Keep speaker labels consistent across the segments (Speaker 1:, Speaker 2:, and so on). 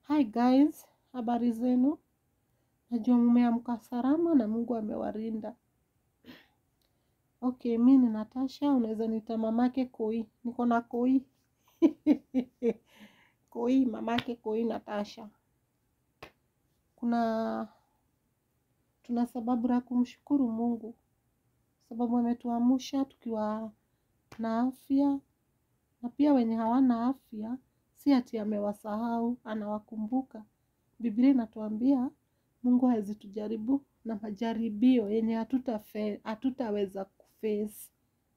Speaker 1: Hi guys, habari zenu? Najua mumeamka salama na Mungu amewalinda. Okay, mi ni Natasha, unaweza niita mamake Koi. Niko na Koi. Koi, mamake Koi Natasha. Kuna tuna sababu la kumshukuru Mungu sababu ametuamsha tukiwa na afya, na pia wenye hawana afya si ati amewasahau, anawakumbuka. Biblia inatuambia Mungu hawezi tujaribu na majaribio yenye hatuta hatutaweza kuface.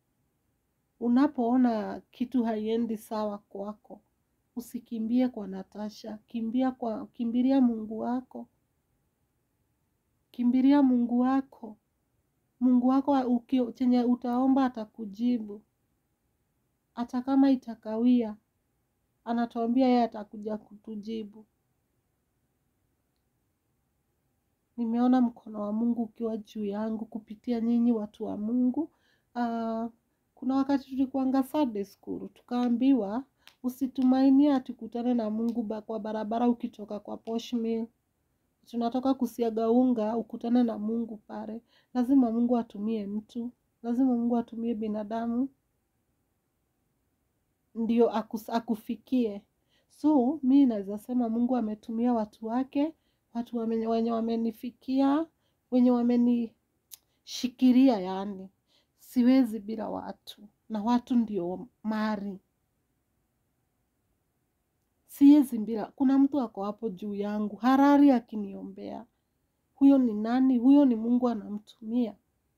Speaker 1: Unapoona kitu haiendi sawa kwako, usikimbie kwa Natasha, kimbia kwa kimbilia Mungu wako, kimbilia Mungu wako. Mungu wako uki, chenye utaomba atakujibu, hata kama itakawia, anatuambia yeye atakuja kutujibu. Nimeona mkono wa Mungu ukiwa juu yangu kupitia nyinyi watu wa Mungu. Uh, kuna wakati tulikuanga Sunday school tukaambiwa usitumainie atukutane na Mungu ba kwa barabara ukitoka kwa Posh Mill. Tunatoka kusiaga unga ukutane na Mungu pale. Lazima Mungu atumie mtu, lazima Mungu atumie binadamu ndio akus, akufikie. So mi naweza sema Mungu ametumia watu wake, watu wame, wenye wamenifikia, wenye wamenishikiria, yani siwezi bila watu, na watu ndio mari, siwezi bila. Kuna mtu ako hapo juu yangu harari akiniombea. Huyo ni nani? Huyo ni Mungu anamtumia.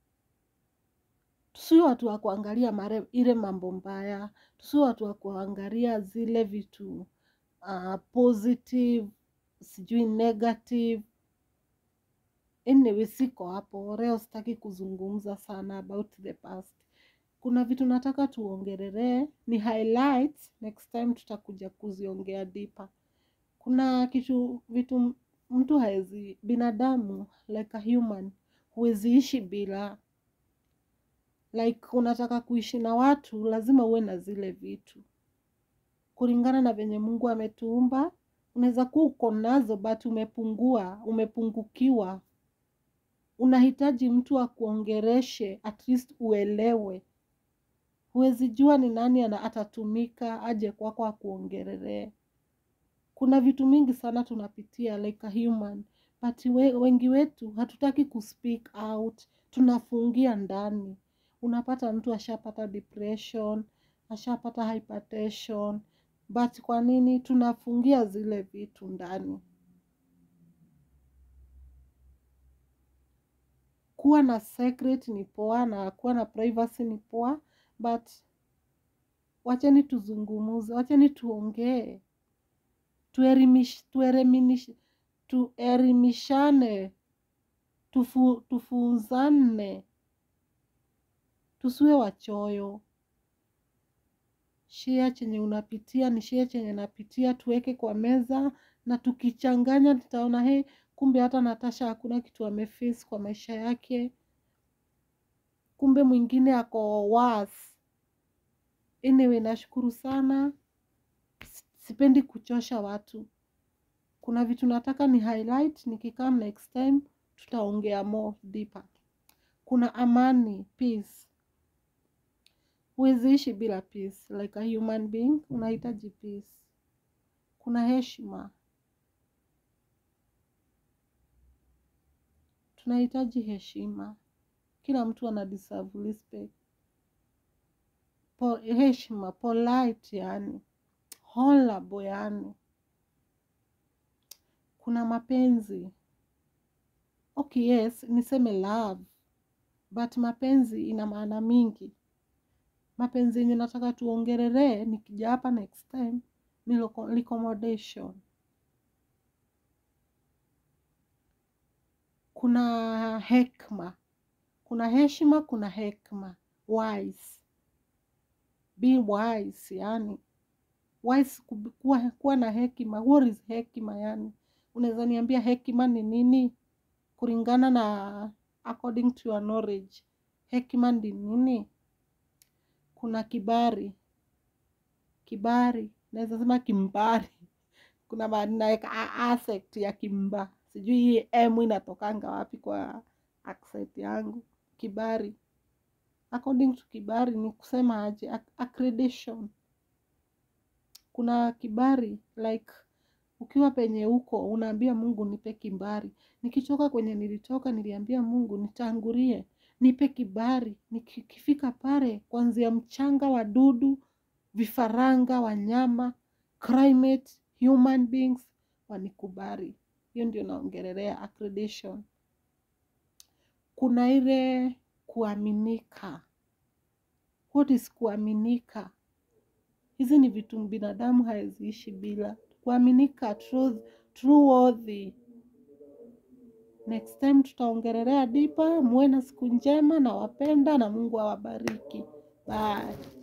Speaker 1: Tusiwe watu wa kuangalia mare, ile mambo mbaya, tusiwe watu wa kuangalia zile vitu uh, positive sijui negative. Anyway, siko hapo leo, sitaki kuzungumza sana about the past. Kuna vitu nataka tuongerelee, ni highlights, next time tutakuja kuziongea deeper. Kuna kitu vitu mtu haezi, binadamu like a human, huwezi ishi bila like unataka kuishi na watu lazima uwe na zile vitu kulingana na venye Mungu ametuumba. Unaweza kuwa uko nazo but umepungua, umepungukiwa, unahitaji mtu akuongereshe at least uelewe. Huwezi jua ni nani ana atatumika aje kwako akuongereree. Kuna vitu mingi sana tunapitia like a human but we, wengi wetu hatutaki kuspeak out, tunafungia ndani unapata mtu ashapata depression, ashapata hypertension, but kwa nini tunafungia zile vitu ndani? Kuwa na secret ni poa na kuwa na privacy ni poa, but wacheni tuzungumuze, wacheni tuongee, tuerimish, tuereminish, tuerimishane, tufu, tufunzane tusiwe wachoyo. Share chenye unapitia ni share chenye napitia, tuweke kwa meza, na tukichanganya tutaona he, kumbe hata Natasha hakuna kitu ameface kwa maisha yake, kumbe mwingine ako worse. Anyway, nashukuru sana, sipendi kuchosha watu. Kuna vitu nataka ni highlight, nikikam next time tutaongea more deeper. Kuna amani, peace Huwezi ishi bila peace. Like a human being, unahitaji peace. Kuna heshima, tunahitaji heshima. Kila mtu ana deserve respect. Po, heshima, polite yani, honorable yani. Kuna mapenzi. Okay, yes, niseme love, but mapenzi ina maana mingi mapenzi yenye nataka tuongereree nikija hapa next time ni accommodation. Kuna hekma, kuna heshima, kuna hekma, wise, be wise, yani wise, kuwa, kuwa na hekima. What is hekima? Yani unaweza niambia hekima ni nini kulingana na according to your knowledge, hekima ni nini? Kuna kibari, kibari naweza sema kimbari. kuna mahali naweka a- accent ya kimba sijui hii m inatokanga wapi kwa accent yangu kibari according to kibari ni kusema aje Ac- accreditation kuna kibari like ukiwa penye huko unaambia mungu nipe kibari nikitoka kwenye nilitoka niliambia mungu nitangulie nipe kibari nikifika pale kuanzia mchanga wadudu vifaranga wanyama climate human beings wanikubari hiyo ndio naongelelea accreditation kuna ile kuaminika what is kuaminika hizi ni vitu binadamu haweziishi bila kuaminika truth, trueworthy next time tutaongelelea dipa muwe na siku njema na wapenda na mungu awabariki bye